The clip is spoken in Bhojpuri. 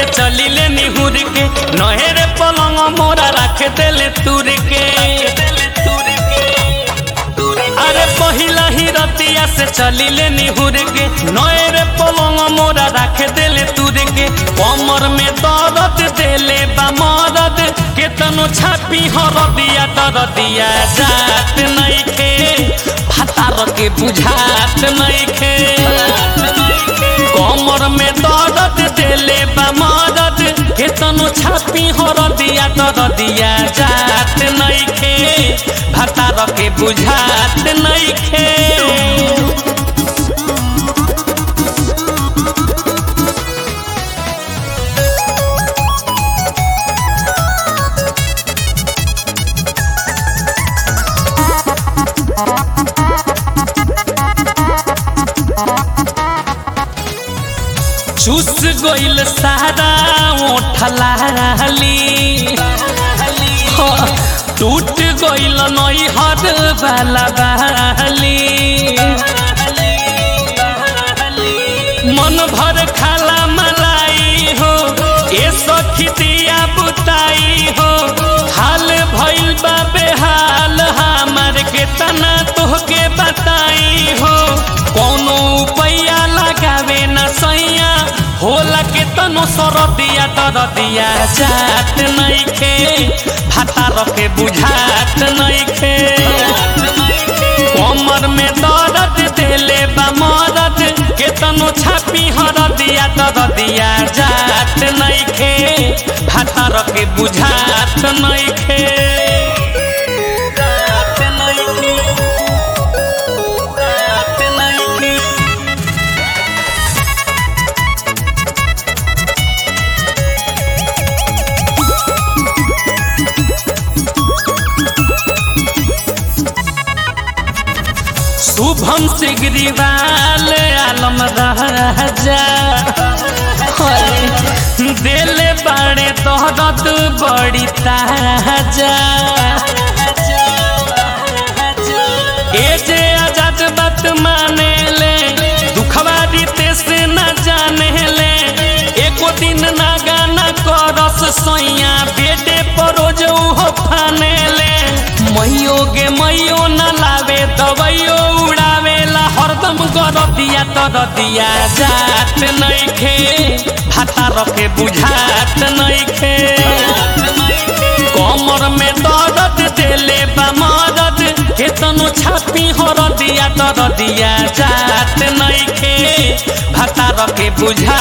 चली ले निहुर के नहरे पलंग मोरा रख देले तुर के अरे पहिला ही रतिया से चली ले निहुर के नहरे पलंग मोरा रख देले तुर के कमर में दर्द देले बा मदद केतनो छापी हरदिया दरदिया जात नइखे भातार के बुझात नइखे कमर में दर्द देले बा मदद केतनो छापी हरदिया दरदिया जात नइखे भातार के बुझात नइखे चूस गइल सारा ओठलाली टूट गइल नैहर वाला बाली मन भर खाला मलाई हो ए सखी दिया बुताई हो हाल भइल बा बेहाल हमार के तना तोहके बताई हो कोनो उपाया लगावे न सैया होला के तनो सरदिया दरदिया जात नइखे भाता रखे बुझात नइखे कमर में दर्द देले बा मदद केतनो छापी हरदिया दरदिया जात नइखे भाता रखे बुझात नइखे जात नइखे जात नइखे शुभम सिगरीवाल आलम राजा दिल बड़े तोहरत बड़ी ताजा ए जे आजाद बात माने ले दुखवा दीते से न जाने ले एको दिन ना गाना करस सोइया बेटे परोज हो फाने ले मैयो गे मैयो न लावे दवाइयो उड़ावेला हरदम गरदिया तरदिया जात नइखे भाता रखे बुझात नइखे कमर में दर्द देले बा मदद केतनो छापी हरदिया तरदिया जात नइखे भाता रखे बुझा